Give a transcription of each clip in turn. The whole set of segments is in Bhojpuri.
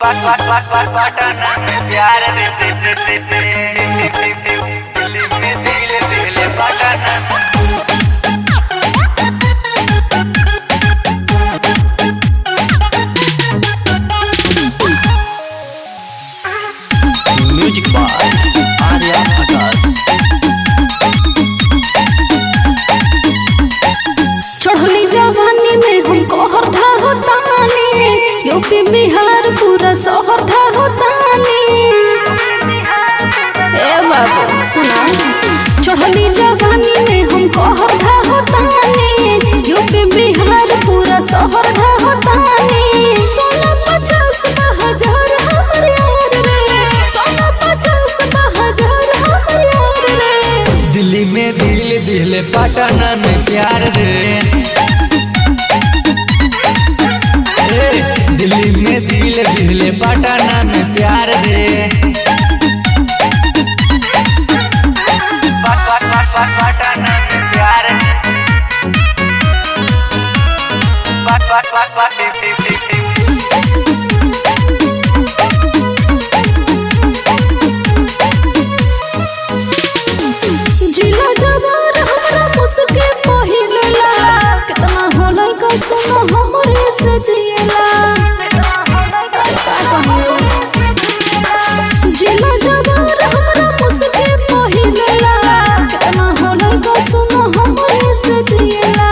पटना में प्यार रे रे रे रे रे दिल्ली में दिल दिल पटना म्यूजिक बाय आर्या आकाश चढ़ली जवानी में हमको हर ढाहो तानी यूपी बिहार पूरा शहर ढाहो तानी ए बाबू सुना चढ़ली जवानी में हमको हर ढाहो तानी यूपी बिहार पूरा शहर ढाहो तानी सोना पचास हजार हमर यार रे सोना पचास हजार हमर यार रे दिल्ली में दिल दिल पटना में प्यार रे ए, दिल्ली में दिल दिल पटना में प्यार रे पटना में प्यार जिला जवार हमरा मुस्के पहिलेला कितना होलै का सुनो हमरे से जिएला अरे का कहियो जिला जवार हमरा मुस्के पहिलेला कितना होलै का सुनो हमरे से जिएला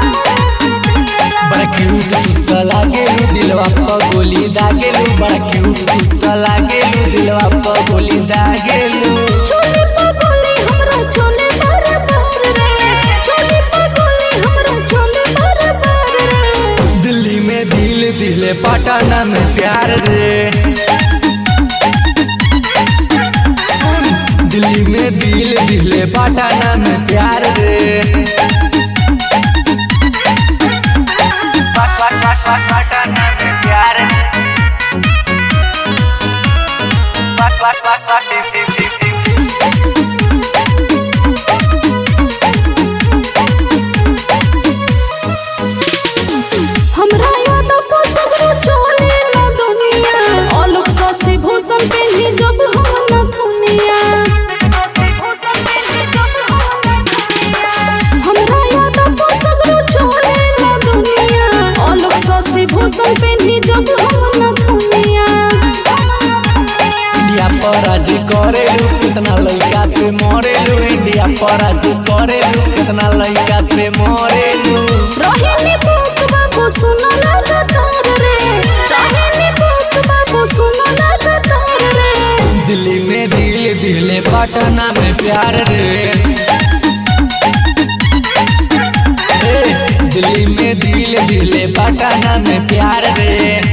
बड़ा क्यूट तू लागेलू दिलवा पर गोली दागेलू बड़ा क्यूट तू लागेलू दिलवा पर गोली दागेलू चोली पगोली हमरा चोले बार बार रे चोली पगोली हमरा चोले बार बार रे दिल्ली में दिल दिल पटना में प्यार रे सुन, दिल्ली में दिल दिल पटना में प्यार रे पटना में प्यार हमरा याद को सगरो चोले ला दुनिया आलोक ससी भूषण पे ही जब हम न दुनिया हमरा याद को सगरो चोले ला दुनिया आलोक ससी भूषण पे ही जब हम न दुनिया इंडिया पर आज करेलू कितना लड़का पे मरेलू इंडिया पर आज करेलू कितना लड़का पे मरेलू रोहिणी बुक बाबू सुनो लगातार रे रोहिणी बुक बाबू सुनो लगातार रे दिल्ली में दिल दिल पटना में प्यार रे ए, दिल्ली में दिल दिल पटना में प्यार रे